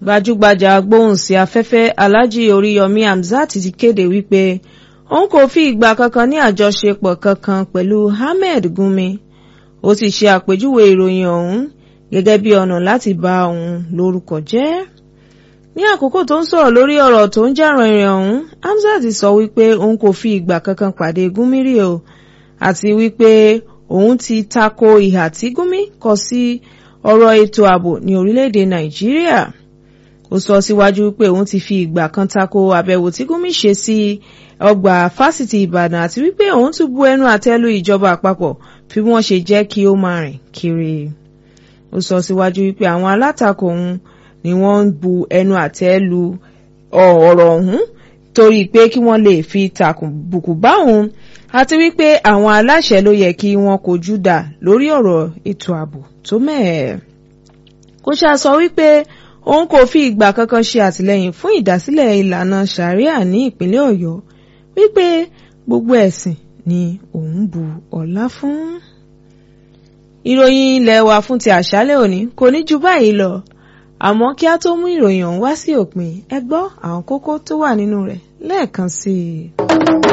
gbajúgbajà agbóhùnsí afẹ́fẹ́ alhaji oríyọmí hamzat ti kéde wípé òun kò fi ìgbà kankan ní àjọṣepọ̀ kankan pẹ̀lú ahmed gumi ó sì ṣe àpèjúwe ìròyìn ọ̀hún gẹ́gẹ́ bí ọ̀nà láti bà òun lórúkọ jẹ́ ní àkókò tó ń sọ̀rọ̀ lórí ọ̀rọ̀ tó ń jà rìnrìn ọ̀hún hamzat sọ wípé òun kò fi ìgbà kankan pàdé gumi rí o àti wípé òun ti tako ìhà tí gumi kọ sí ọ̀rọ̀ ètò ààbò ní orílẹ̀-èdè nàìjíríà ó sọ síwájú pé òun ti fi ìgbà kan tako àbẹ̀wò tí Gumi ṣe sí ọgbà fásitì Ìbàdàn àti wípé òun tún bu ẹnu àtẹ́lù ìjọba àpapọ̀ bí wọ́n ṣe jẹ́ kí ó máa rìn kiri ó sọ síwájú wípé àwọn alátakò òun ni wọ́n ń bu ẹnu àtẹ́lù ọ̀rọ̀ ọ̀hún torí pé kí wọ́n lè fi tàkùbùkù bá òun àti wípé àwọn aláṣẹ ló yẹ kí wọ́n kojú dà lórí ọ̀rọ̀ ètò ààbò tó mẹ́ẹ̀. kó ṣáà sọ wípé òun kò fi ìgbà kankan ṣe àtìlẹ́yìn fún ìdásílẹ̀ ìlànà sharia ní ìpínlẹ̀ Ọ̀yọ́ wípé gbogbo ẹ̀sìn ni òun bu ọlá fún. ìròyìn ilé wa fún ti àṣálẹ́ òní kò ní ju báyìí lọ àmọ́ kí a tó mú ìròyìn ọ̀hún wá sí òpin ẹ gbọ́ àwọn kókó tó wà nínú rẹ̀ lẹ́ẹ̀kan sí i.